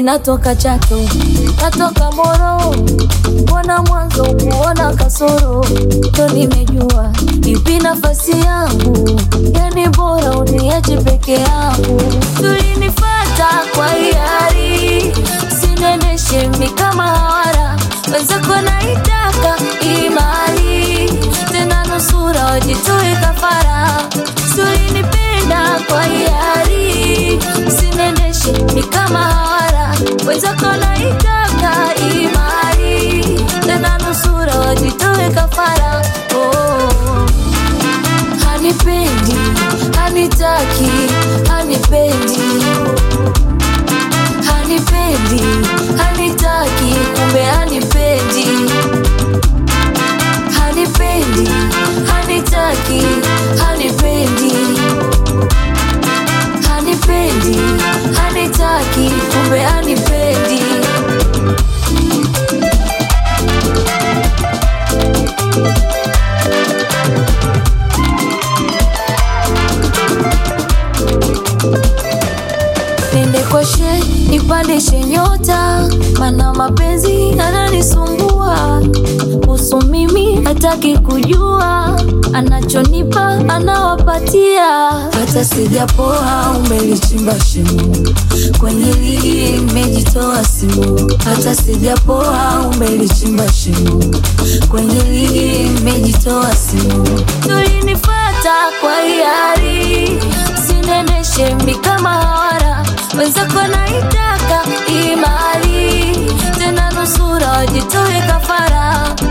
natoka Chato, natoka Moro, mbona mwanzo kuona kasoro, ndo nimejua ipi nafasi yangu, yani bora uniache peke yangu. Tulinifata kwa hiari, sinendeshe mi kama hawara, wenzako naitaka imani, tena nusura wajitoe kafara, tulinipenda kwa hiari, sinendeshe mi kama hawara, wenzako naitaka imani, tena nusura wajitoe kafara oh. Hanipendi, hanitaki, hanipendi, hanipendi, hanitaki, kumbe hanipendi, hanipendi, hanitaki, hanipendi, hanipendi, hanitaki, kumbe hanipendi. Nende kwa she nipandishe nyota, mana mapenzi ananisumbua. Kuhusu mimi hataki kujua, anachonipa anawapatia. Hata sijapoa umelichimba shimo, kwenye ligi imejitoa simu. Hata sijapoa umelichimba shimo, kwenye ligi imejitoa simu. Tulinifata kwa hiari, sinendeshe mi kama hawara, wenzako naitaka imali, tena nusura wajitoe kafara